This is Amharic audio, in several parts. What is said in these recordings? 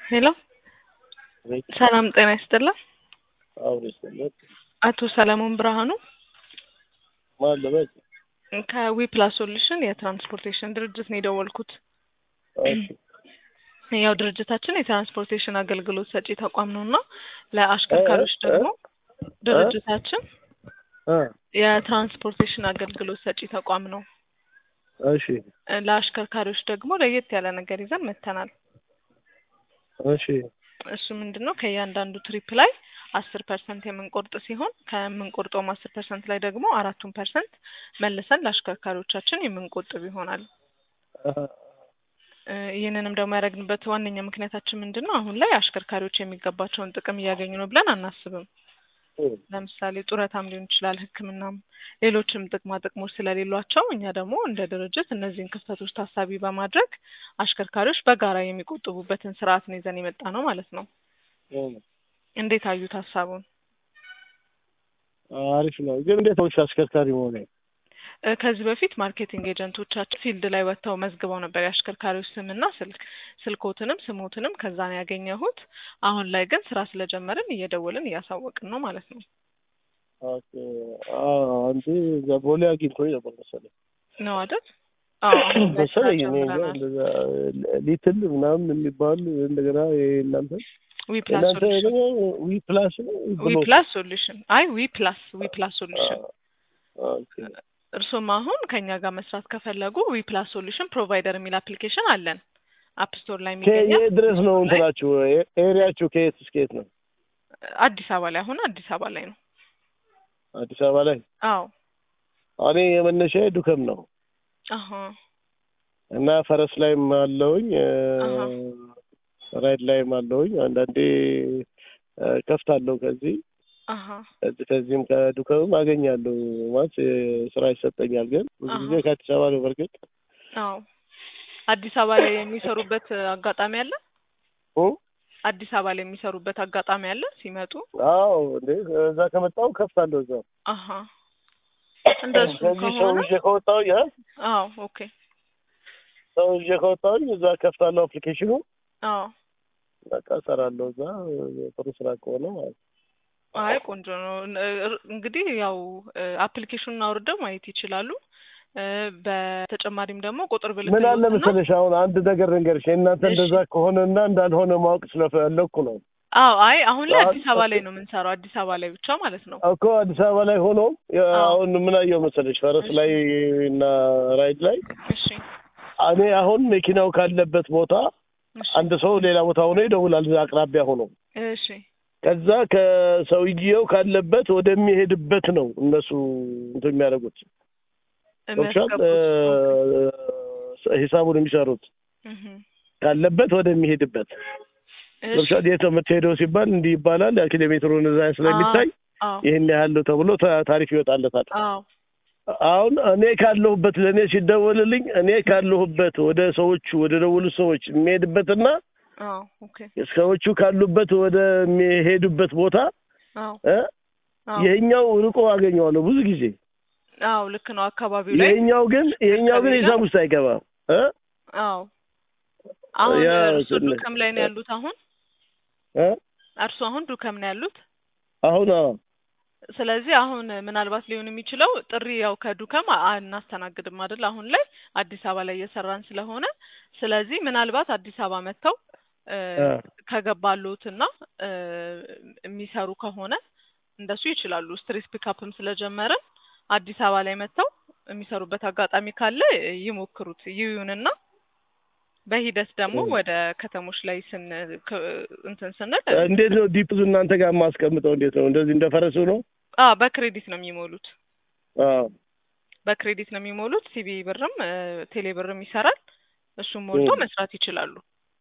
ሄሎ ሰላም ጤና ይስጥልን። አሁን ይስጥልን። አቶ ሰለሞን ብርሃኑ ማን ልበል? ከዊ ፕላስ ሶሉሽን የትራንስፖርቴሽን ድርጅት ነው የደወልኩት። እሺ ያው ድርጅታችን የትራንስፖርቴሽን አገልግሎት ሰጪ ተቋም ነው እና ለአሽከርካሪዎች ደግሞ ድርጅታችን እ የትራንስፖርቴሽን አገልግሎት ሰጪ ተቋም ነው። እሺ ለአሽከርካሪዎች ደግሞ ለየት ያለ ነገር ይዘን መጥተናል። እሺ እሱ ምንድን ነው ከእያንዳንዱ ትሪፕ ላይ አስር ፐርሰንት የምንቆርጥ ሲሆን ከምንቆርጠውም አስር ፐርሰንት ላይ ደግሞ አራቱን ፐርሰንት መልሰን ለአሽከርካሪዎቻችን የምንቆጥብ ይሆናል። እ ይህንንም ደግሞ ያደረግንበት ዋነኛ ምክንያታችን ምንድን ነው? አሁን ላይ አሽከርካሪዎች የሚገባቸውን ጥቅም እያገኙ ነው ብለን አናስብም። ለምሳሌ ጡረታም ሊሆን ይችላል፣ ሕክምናም ሌሎችም ጥቅማ ጥቅሞች ስለሌሏቸው እኛ ደግሞ እንደ ድርጅት እነዚህን ክፍተቶች ታሳቢ በማድረግ አሽከርካሪዎች በጋራ የሚቆጥቡበትን ስርዓት ነው ይዘን የመጣ ነው ማለት ነው። እንዴት አዩት ሀሳቡን? አሪፍ ነው። ግን እንዴት ነው አሽከርካሪ መሆኔ? እ ከዚህ በፊት ማርኬቲንግ ኤጀንቶቻችን ፊልድ ላይ ወጥተው መዝግበው ነበር የአሽከርካሪዎች ስምና ስልክ ስልኮትንም ስሞትንም ከዛ ነው ያገኘሁት። አሁን ላይ ግን ስራ ስለጀመርን እየደወልን እያሳወቅን ነው ማለት ነው። ኦኬ አዎ፣ አንተ እዛ ቦሌ አግኝቶኝ ነበር መሰለኝ ነው አይደል? አዎ አሁን ላይ ስራ መሰለኝ እኔ እንጃ፣ ጀምረናል። እንደዛ ሊትል ምናምን የሚባል እንደገና እናንተ ዊ ፕላስ እናንተ ሶሉሽን ደግሞ ዊ ፕላስ ነው ዊ ፕላስ ሶሉሽን አይ ዊ ፕላስ ዊ ፕላስ ሶሉሽን ኦኬ እርሱም አሁን ከኛ ጋር መስራት ከፈለጉ ዊ ፕላስ ሶሉሽን ፕሮቫይደር የሚል አፕሊኬሽን አለን። አፕ ስቶር ላይ የሚገኛል። ከየት ድረስ ነው እንትናችሁ? ኤሪያችሁ ከየት እስከ የት ነው? አዲስ አበባ ላይ አሁን አዲስ አበባ ላይ ነው። አዲስ አበባ ላይ አዎ እኔ የመነሻ ዱከም ነው አሀ እና ፈረስ ላይም አለውኝ አሀ። ራይድ ላይም አለውኝ። አንዳንዴ እ ከፍታለሁ ከዚህ አሀ ከዚህ ከዚህም ከዱከምም አገኛለሁ ማለት እ ስራ ይሰጠኛል። ግን ብዙ ጊዜ አሀ። ከአዲስ አበባ ነው በርግጥ አዎ አዲስ አበባ ላይ የሚሰሩበት አጋጣሚ አለ። እ አዲስ አበባ ላይ የሚሰሩበት አጋጣሚ አለ ሲመጡ። አዎ እንዴ እዛ ከመጣሁ ከፍታለሁ እዛ አሀ እንደሱ ከዚህ ሰው ከሆነ ይዤ ከወጣሁኝ እ አዎ ኦኬ ሰው ይዤ ከወጣሁኝ እዛ ከፍታለሁ አፕሊኬሽኑ አዎ በቃ እሰራለሁ እዛ ጥሩ ስራ ከሆነ ማለት ነው። አይ ቆንጆ ነው። እ- እንግዲህ ያው አፕሊኬሽኑን አውርደው ማየት ይችላሉ። እ በተጨማሪም ደግሞ ቁጥር ምን አለ ብልክሎትና መሰለሽ አሁን አንድ ነገር ልንገርሽ፣ የእናንተ እሺ። እንደዛ ከሆነና እንዳልሆነ ማወቅ ስለፈለኩ ነው አዎ አይ አሁን ላይ አዎ። አዲስ አበባ ላይ ነው የምንሰራው፣ አዲስ አበባ ላይ ብቻ ማለት ነው። እኮ አዲስ አበባ ላይ ሆኖ የ- አዎ። አሁን ምን አየሁ መሰለሽ ፈረስ እሺ። ላይ እና ራይድ ላይ እሺ እኔ አሁን መኪናው ካለበት ቦታ እሺ አንድ ሰው ሌላ ቦታ ሆኖ ይደውላል፣ እዛ አቅራቢያ ሆኖ እሺ ከዛ ከሰውዬው ካለበት ወደሚሄድበት ነው እነሱ እንትን የሚያደርጉት ገብቶሻል? የሚያስገቡት እ ሂሳቡን የሚሰሩት እህ ካለበት ወደሚሄድበት እሺ ገብቶሻል? የት ነው የምትሄደው ሲባል እንዲህ ይባላል። ያ ኪሎ ሜትሩን እዛ ስለሚታይ አዎ ይህን ያህል ነው ተብሎ ታ- ታሪፍ ይወጣለታል። አዎ አሁን እኔ ካለሁበት ለእኔ ሲደወልልኝ እኔ ካለሁበት ወደ ሰዎቹ ወደ ደወሉት ሰዎች የሚሄድበትና አዎ ኦኬ ሰዎቹ ካሉበት ወደሚሄዱበት ቦታ አዎ እ አዎ ይሄኛው ርቆ አገኘዋለሁ ብዙ ጊዜ። አዎ ልክ ነው። አካባቢው ላይ ይሄኛው ግን ይሄኛው ግን አካባቢ ሂሳብ ውስጥ አይገባም እ አዎ አሁን ያ እርሱ ትንሽ- ዱከም ላይ ነው ያሉት። አሁን እ እርሱ አሁን ዱከም ነው ያሉት። አሁን አዎ ስለዚህ አሁን ምናልባት ሊሆን የሚችለው ጥሪ ያው ከዱከም አ- አናስተናግድም አይደል? አሁን ላይ አዲስ አበባ ላይ እየሰራን ስለሆነ ስለዚህ ምናልባት አዲስ አበባ መጥተው እ እ ከገባሉትና እ የሚሰሩ ከሆነ እንደሱ ይችላሉ። ስትሪት ፒካፕም ስለጀመርን አዲስ አበባ ላይ መጥተው የሚሰሩበት አጋጣሚ ካለ ይሞክሩት ይዩንና በሂደት ደግሞ እ ወደ ከተሞች ላይ ስን ክ- እንትን ስንል እንዴት ነው ዲፕዙ እናንተ ጋር የማስቀምጠው? እንዴት ነው እንደዚህ እንደ ፈረሱ ነው? አ በክሬዲት ነው የሚሞሉት። አዎ በክሬዲት ነው የሚሞሉት። ሲቢ ብርም እ ቴሌ ብርም ይሰራል። እሱም ሞልቶ እ መስራት ይችላሉ።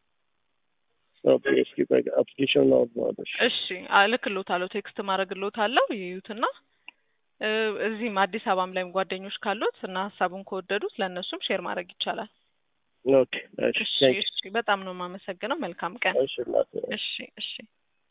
ኦኬ እስኪ በቃ አፕሊኬሽን ነው ማለት እሺ እልክልዎታለሁ፣ ቴክስት ማድረግልዎታለሁ ይዩትና እ እዚህም አዲስ አበባም ላይም ጓደኞች ካሉት እና ሀሳቡን ከወደዱት ለእነሱም ሼር ማድረግ ይቻላል። ኦኬ እሺ እሺ ቴንክ እሺ፣ በጣም ነው የማመሰግነው። መልካም ቀን። እሺ እናቴ እሺ እሺ።